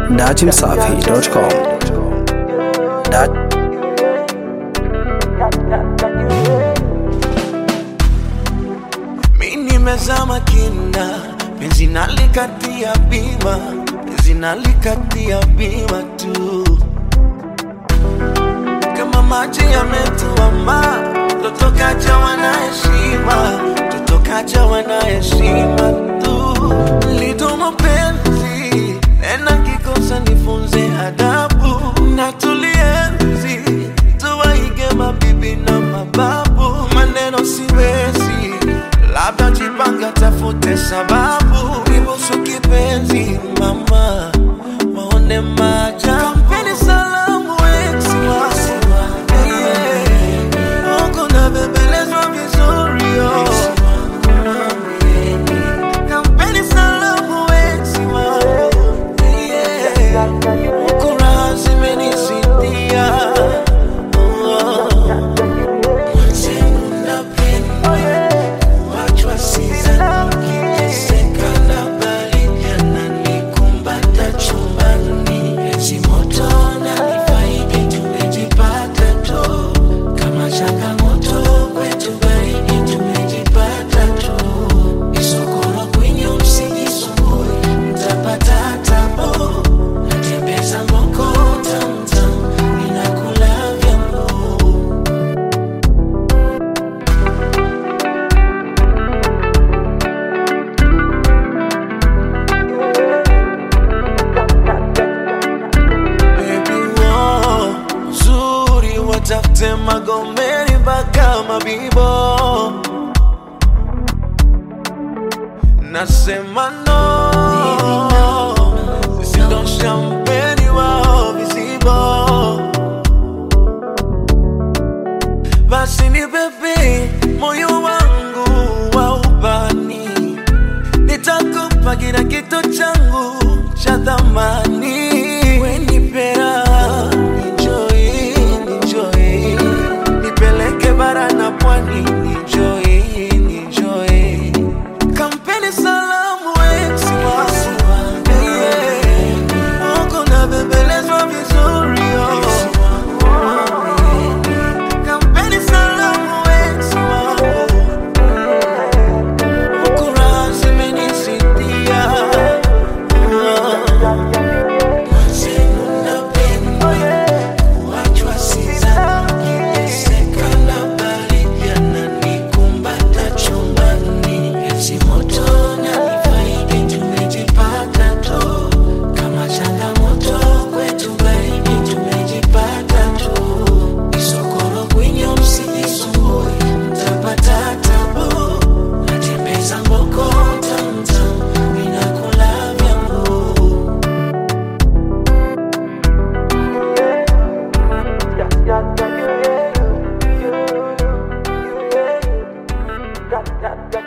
datimsafi.com. Dat Mi nimezama kina, penzi nalikatia bima, penzi nalikatia bima tu, kama maji yametuama, totokaja wana heshima, totokaja wana heshima tu, lidomo penzi tena kikosa nifunze adabu na tulienzi tuwaige mabibi na mababu, maneno siwezi, labda jipanga, tafute sababu, nibusu kipenzi mama, waone maja kampeni salamu eksi wangu yeah. Huku nabembelezwa vizuri oh. Kampeni salamu eksi wangu yeah. Huku raha zimenisidia oh. Mwenzenu napenda kuachwa sizani, nikiteseka na baridi ananikumbata chumbani, ezi moto nanifaidi, tumejipata tu kama changamoto kwetu, baridi tumejipata tu, isokoro kwenye msijisumbue, mtapata tabu, natembeza mboko tamtam, ninakula vyambo Baby, wo, uzuri watafute Magomeni mpaka Mabibo, nasema no, sisi ndo shampeni wao vizibo, basi ni bebe moyo wangu wa ubani nitakupa kila kitu changu cha thamani. Wenipea enjoy, enjoy, nipeleke bara na pwani, enjoy, enjoy. Kampeni salamu ex wangu, yeah. Huku nabembelezwa vizuri oh. Kampeni salamu ex wangu Kura zimenisidia Mwenzenu napenda kuachwa sizani, nikiteseka na baridi ananikumbata chumbani, ezi moto nanifaidi, tumejipata tu kama changamoto kwetu, baridi tumejipata tu, isokoro kwenye msijisumbue, mtapata tabu natembeza mboko tamtam, ninakula vyangu Yeah, yeah, yeah.